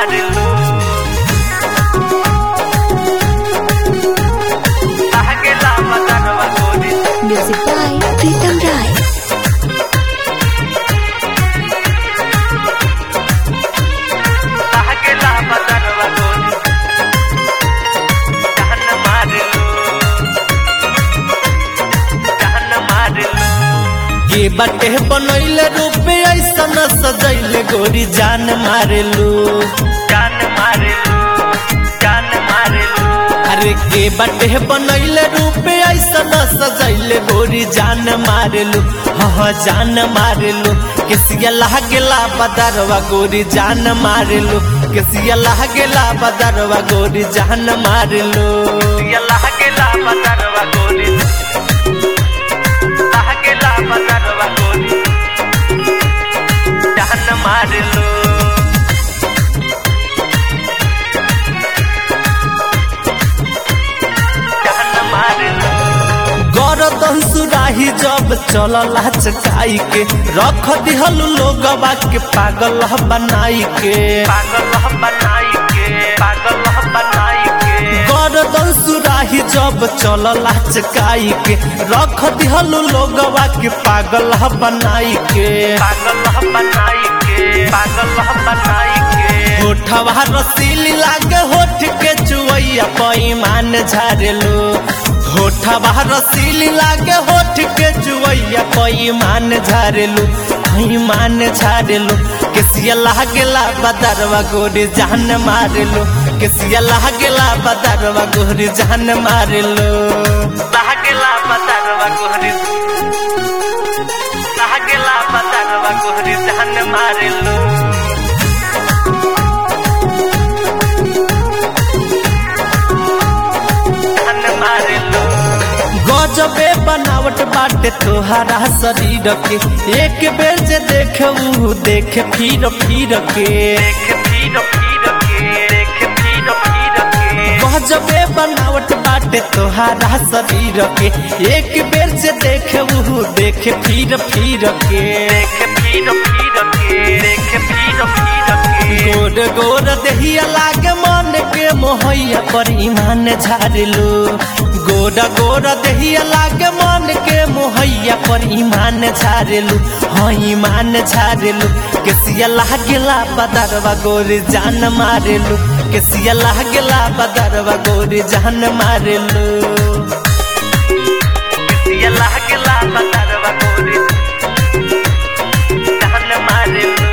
मारिलू लागेला बदनवा गोरी Music by Pritam Rai. लागेला बदनवा गोरी जान मारिलू जान मारिलू के बटे बनैले रूपे ऐसन सजैले गोरी जान मारेलू जान मारिलू जान मारिलू अरे के बटे बनैले रूपे ऐसन सजैले गोरी जान मारेलू हाँ जान मारेलू केसिया लागेला बदरवा गोरी जान मारेलू केसिया लागेला बदरवा गोरी जान मारेलू ये लागेला बदनवा गोरी लागेला बदनवा गोरी जान मारिलू जान मारिलू गरदन सुराही जब चलला चकाई के रख दिहल लोगवा के पागल बनाई के पागल बनाई के पागल बनाई के गरदन सुराही जब चलला चकाई के रख दिहल लोगवा के पागल बनाई के पागल बनाई के पागल बनाई के होठवा रसीली लागे होठ के चुवैया पैमान झारेलो होठवा रसीली लागे होठ के चुवैया पैमान झारेलो पैमान झारेलो केसिया लागेला बदरवा गोरी जान मारेलो केसिया लागेला बदरवा गोरी जान मारेलो लागेला बदनवा गोरी लागेला बदनवा गोरी जान मारिलू जान मारिलू गजबे बनावट बाटे तोहरा शरीर के एक बेर जे देखे ऊ देखे फिर फिर के देख फिर फिर के देख फिर फिर के गजबे बनावट बाटे तोहरा शरीर के एक बेर जे देखे ऊ देखे फिर फिर के देख फिर फिर के देख फिर फिर के गोर गोर देहिया लागे मन के मोहैया पर ईमान झाड़लू गोर गोर देहिया लागे मन के मोहैया पर ईमान झाड़लू हाँ ईमान झाड़लू केसिया लागेला बदरवा गोरी जान मारेलू केसिया लागेला बदरवा गोरी जान मारेलू ये लागेला बदनवा गोरी जान मारिलू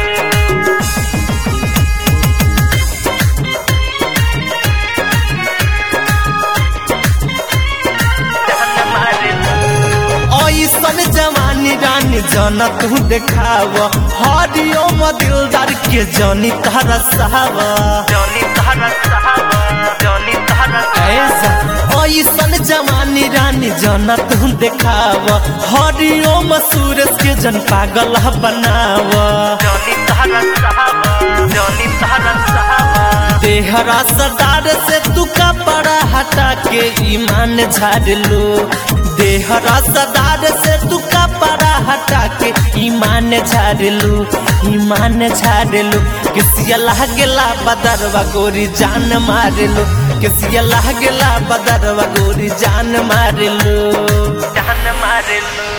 जान मारिलू ऐसन जवानी रानी जन तू देखाव हरियो दिलदार के जनी तारा साव जॉनी तहरा साहब जॉनी तहरा ऐसा ऐसन जवानी रानी जन तू देखाव हरियो सूरज के जन पागल बनाव जॉनी तहरा साहब जॉनी तहरा साहब देहरा सरदार से तू कपड़ा हटा के ईमान झाड़ लो देहरा सरदार से तू कपड़ा हटा के ईमान झाड़ लो ईमान झाड़ लो किसिया लागेला बदरवा गोरी जान मार लो किसिया लागेला बदरवा गोरी जान मार लो जान मारिलू